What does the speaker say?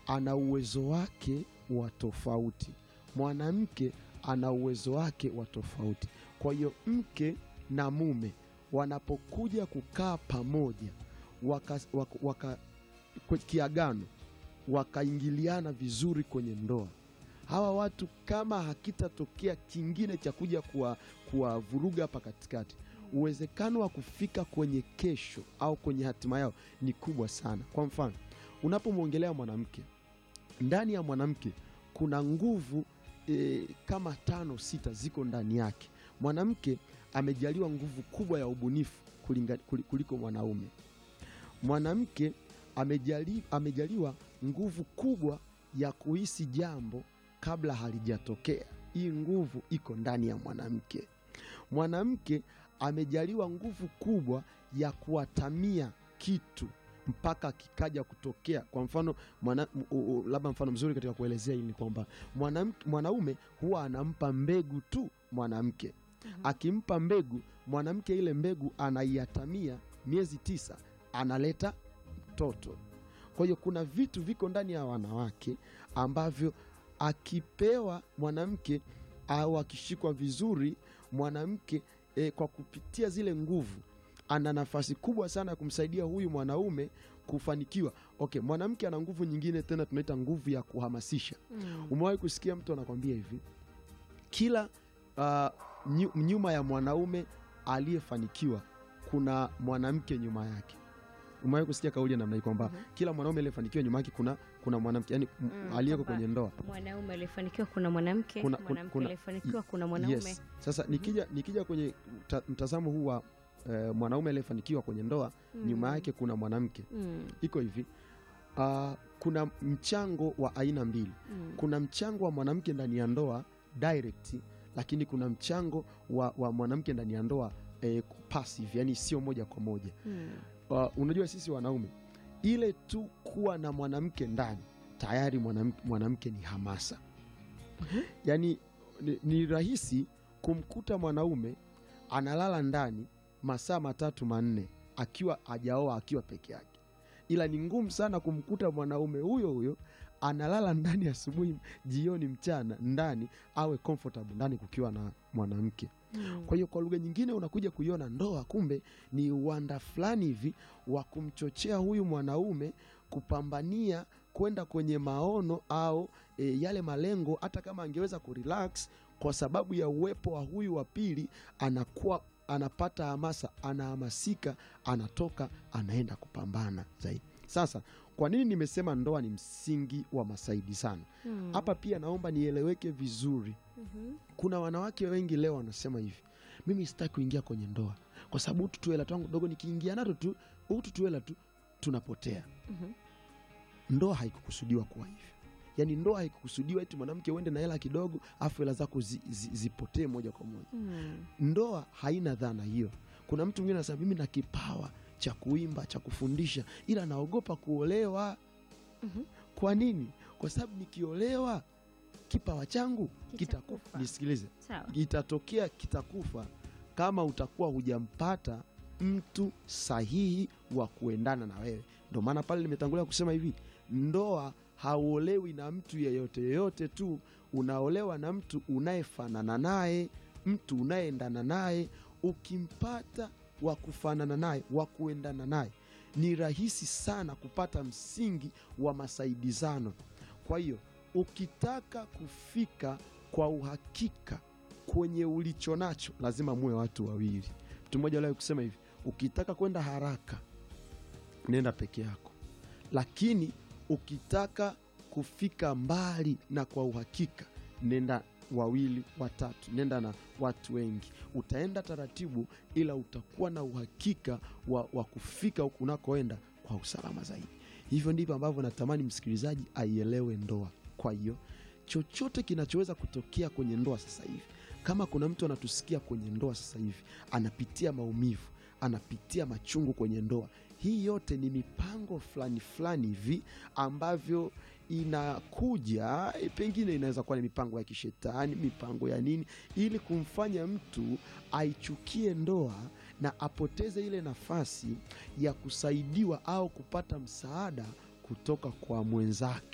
ana uwezo wake wa tofauti, mwanamke ana uwezo wake wa tofauti. Kwa hiyo mke na mume wanapokuja kukaa pamoja waka, waka, waka, kwe- kiagano wakaingiliana vizuri kwenye ndoa, hawa watu kama hakitatokea kingine cha kuja kuwa- kuwavuruga hapa katikati, uwezekano wa kufika kwenye kesho au kwenye hatima yao ni kubwa sana. Kwa mfano, unapomwongelea mwanamke, ndani ya mwanamke kuna nguvu e, kama tano sita ziko ndani yake. Mwanamke amejaliwa nguvu kubwa ya ubunifu kulinga- kuli- kuliko mwanaume. Mwanamke amejali, amejaliwa nguvu kubwa ya kuhisi jambo kabla halijatokea. Hii nguvu iko ndani ya mwanamke. Mwanamke amejaliwa nguvu kubwa ya kuatamia kitu mpaka kikaja kutokea. Kwa mfano mwana, u- u- labda mfano mzuri katika kuelezea hili ni kwamba mwanamke- mwanaume huwa anampa mbegu tu mwanamke. Akimpa mbegu mwanamke, ile mbegu anaiatamia miezi tisa, analeta mtoto. Kwa hiyo kuna vitu viko ndani ya wanawake ambavyo akipewa mwanamke au akishikwa vizuri mwanamke e, kwa kupitia zile nguvu ana nafasi kubwa sana ya kumsaidia huyu mwanaume kufanikiwa. Okay, mwanamke ana nguvu nyingine tena tunaita nguvu ya kuhamasisha. Mm. Umewahi kusikia mtu anakwambia hivi, kila uh, nyu, nyuma ya mwanaume aliyefanikiwa kuna mwanamke nyuma yake. Umewahi kusikia kauli ya namna hii kwamba Mhm. kila mwanaume aliyefanikiwa nyuma yake kuna, kuna mwanamke yani Mm, aliyeko kwamba kwenye ndoa Mwanaume aliyefanikiwa kuna mwanamke, Kuna- kuna- mwanamke kuna- aliyefanikiwa kuna mwanaume. Yes. Sasa nikija, nikija kwenye mta, mtazamo huu wa eh, mwanaume aliyefanikiwa kwenye ndoa Mm. nyuma yake kuna mwanamke, Mm. iko hivi uh, kuna mchango wa aina mbili. Mm. Kuna mchango wa mwanamke ndani ya ndoa direct, lakini kuna mchango wa, wa mwanamke ndani ya ndoa eh, passive, yani sio moja kwa moja. Mm. Uh, unajua sisi wanaume ile tu kuwa na mwanamke ndani tayari mwanamke, mwanamke ni hamasa yaani ni, ni rahisi kumkuta mwanaume analala ndani masaa matatu manne akiwa ajaoa akiwa peke yake, ila ni ngumu sana kumkuta mwanaume huyo huyo analala ndani asubuhi, jioni, mchana ndani awe comfortable ndani kukiwa na mwanamke. Mm. Kwa hiyo kwa lugha nyingine unakuja kuiona ndoa kumbe ni uwanda fulani hivi wa kumchochea huyu mwanaume kupambania kwenda kwenye maono au e, yale malengo. Hata kama angeweza kurelax, kwa sababu ya uwepo wa huyu wa pili, anakuwa anapata hamasa, anahamasika, anatoka, anaenda kupambana zaidi. Sasa kwa nini nimesema ndoa ni msingi wa masaidizano? Mm. Hapa pia naomba nieleweke vizuri. Mhm. Kuna wanawake wengi leo wanasema hivi, mimi sitaki kuingia kwenye ndoa kwa sababu utu tuela twangu dogo, nikiingia nato tu utu tuela tu tunapotea. Mhm. Ndoa haikukusudiwa kuwa hivi, yaani ndoa haikukusudiwa eti mwanamke uende na hela kidogo afu hela zako zi, zi, zipotee moja kwa moja. Mm. Ndoa haina dhana hiyo. Kuna mtu mwingine anasema mimi na kipawa cha kuimba cha kufundisha, ila naogopa kuolewa. Mhm. Kwa nini? Kwa sababu nikiolewa kipawa changu kitakufa. Kitakufa. Nisikilize, Sawa. itatokea kitakufa kama utakuwa hujampata mtu sahihi wa kuendana na wewe. Ndio maana pale nimetangulia kusema hivi, ndoa hauolewi na mtu yeyote yeyote tu, unaolewa na mtu unayefanana naye, mtu unayeendana naye. Ukimpata wa kufanana naye, wa kuendana naye, ni rahisi sana kupata msingi wa masaidizano. Kwa hiyo ukitaka kufika kwa uhakika kwenye ulicho nacho lazima muwe watu wawili. Mtu mmoja aliwahi kusema hivi, ukitaka kwenda haraka nenda peke yako, lakini ukitaka kufika mbali na kwa uhakika nenda wawili watatu, nenda na watu wengi. Utaenda taratibu, ila utakuwa na uhakika wa, wa kufika huku unakoenda kwa usalama zaidi. Hivyo ndivyo ambavyo natamani msikilizaji aielewe ndoa. Kwa hiyo chochote kinachoweza kutokea kwenye ndoa sasa hivi, kama kuna mtu anatusikia kwenye ndoa sasa hivi anapitia maumivu, anapitia machungu kwenye ndoa, hii yote ni mipango fulani fulani hivi ambavyo inakuja, eh, pengine inaweza kuwa ni mipango ya kishetani, mipango ya nini, ili kumfanya mtu aichukie ndoa na apoteze ile nafasi ya kusaidiwa au kupata msaada kutoka kwa mwenzake.